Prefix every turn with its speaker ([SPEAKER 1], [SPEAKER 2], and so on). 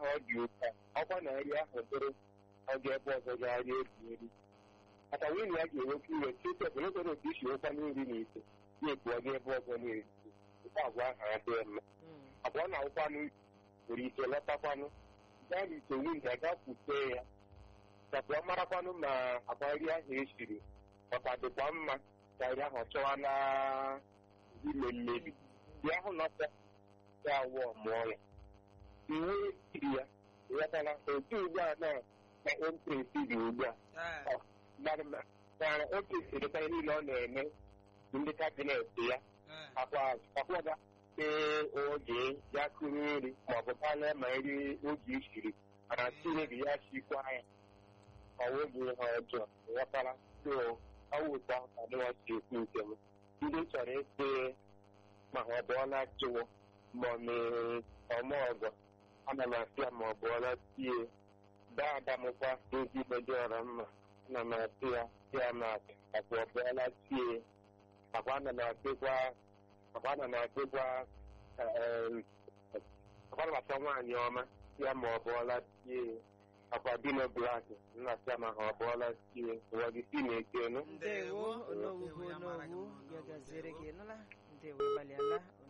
[SPEAKER 1] ahụ ọ dị ụka ọkwa na nri ahụ dịrị ọ ga ebe ọzọ ga-arị ebi nri maka nwunye ya ga-enwekwa iwe chete bụ n'oge otu isi nwekwa nri na ite ya ebu ọga ebe ọzọ na-eri nke agwa ahụ adịghị mma abụọ na ụkwanụ nwere ike lọtakwanụ gaa n'ite nwunye ya gaa kwute ya kapụ ọ marakwanụ ma akwa nri ahụ esiri ọka dịkwa mma ka nri ahụ chọwa na ime mmebi ya ahụ nọta ya awụ mụọ ya iwu iri ya ghọtara otu ugbu a na na empresi dị ugbu a mana o kesịrịta niile ọ na-eme ndị kabinet ya akwaga ee oge ya kụrụ nri maọbụ kpalịa ma nri oge isiri mana tinebi ya chikwa ya ọwụghị ihe ọjọọ ghọtara so ọwụta ka dịwa si ekwu nke m ndị chọrọ ịsị ma ọ bụọla chịwụ ma ọ mee ọma ọgọ ana m asị ya ma ọ bụọla tie daa adamụkwa ezigbo dị ọrọ mma ana m asị ya ya ma akwa ọ bụọla tie akwa ana m asịkwa akwa ana m asịkwa akwa na asọ nwaanyị ọma ya ma ọ bụọla tie akwa dino blak nna asị ya ma ha ọ bụọla tie ụwa gị si na-eke nụ
[SPEAKER 2] ndewo onowu onowu ya gaziere gị nụla ndewo gbalịala